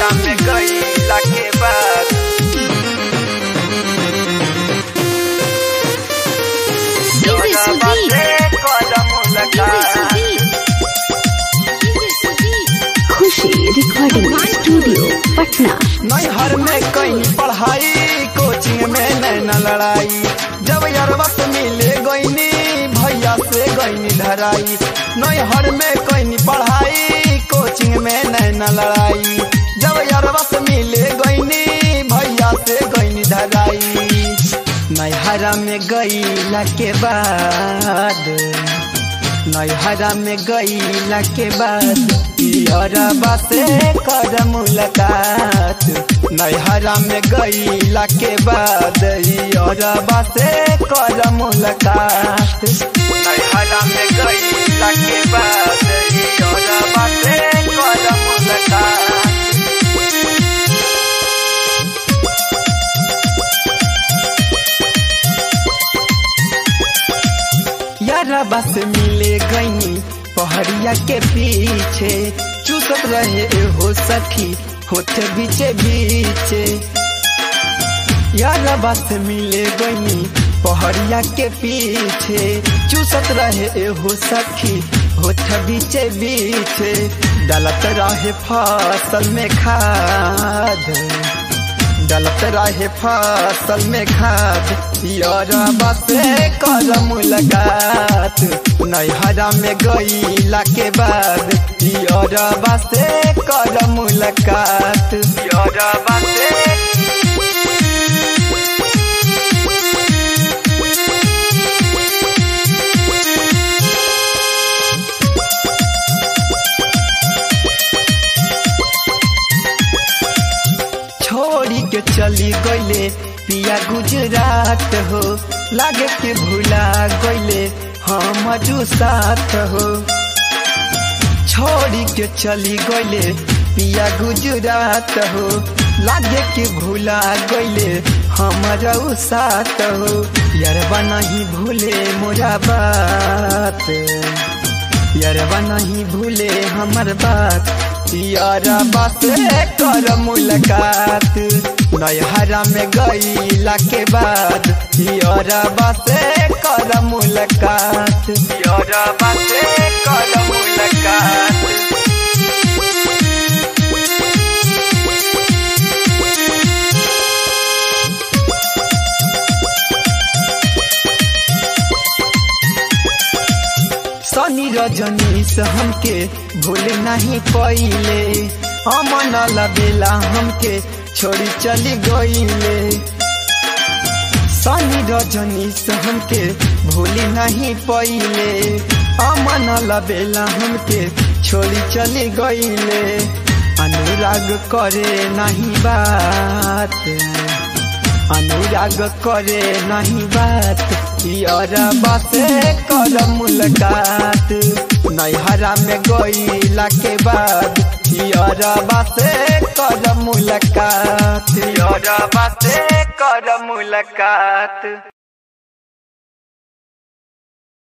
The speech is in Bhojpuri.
में गईला के बाद DJ Sudeep. कदम DJ लगा Sudeep. DJ Sudeep. Khushi recording studio Patna नैहर में कहीं पढ़ाई कोचिंग में नैना लड़ाई जब यरवा से मिले गईनी भैया से गईनी धराई नैहर में कहीं पढ़ाई कोचिंग में नैना लड़ाई जब यरवा से मिले गईनी भैया से गईनी धराई नैहरा में गईला के बाद नैहरा में गईला के बाद अरबा से कर मुलाकात नैहरा में गईला के बाद अरबा से कर मुलाकात नैहरा में गईला के बाद अरबा से कर मुलाकात यारा बस मिले गईनी पहड़िया के पीछे चूसत रहे हो सखी होठ बीचे बीचे यारा बस मिले गईनी पहड़िया के पीछे चूसत रहे हो सखी होठ बीचे बीचे डलत रहे फसल में खाद डलत रहे फसल में खाद यरबा से कर मुलाकात नैहरा में गईला के बाद यरबा से कर मुलाकात यरबा से छोड़ी के चली गईले पिया गुजरात हो लागे के भूला गईले हम साथ हो छोड़ी के चली गईले पिया गुजरात हो लागे के भूला गईले हम साथ हो यारबा नहीं भूले मोरा बात यारबा नहीं भूले हमर बात यारबा से कर मुलाकात नैहरा में गईला के बाद यारबा से कर मुलाकात यारबा से कर मुलाकात सनी रजनीश हमके भूल नहीं पइले अमन लबेला हमके छोड़ी चली गईले सनी रजनीश हमके भूल नहीं पइले अमन लबेला हमके छोड़ी चली गईले अनुराग करे नहीं बात अनुराग करे नहीं बात यारबा से कर मुलाकात नैहरा में गईला के बाद यारबा से कर मुलाकात यारबा से कर मुलाकात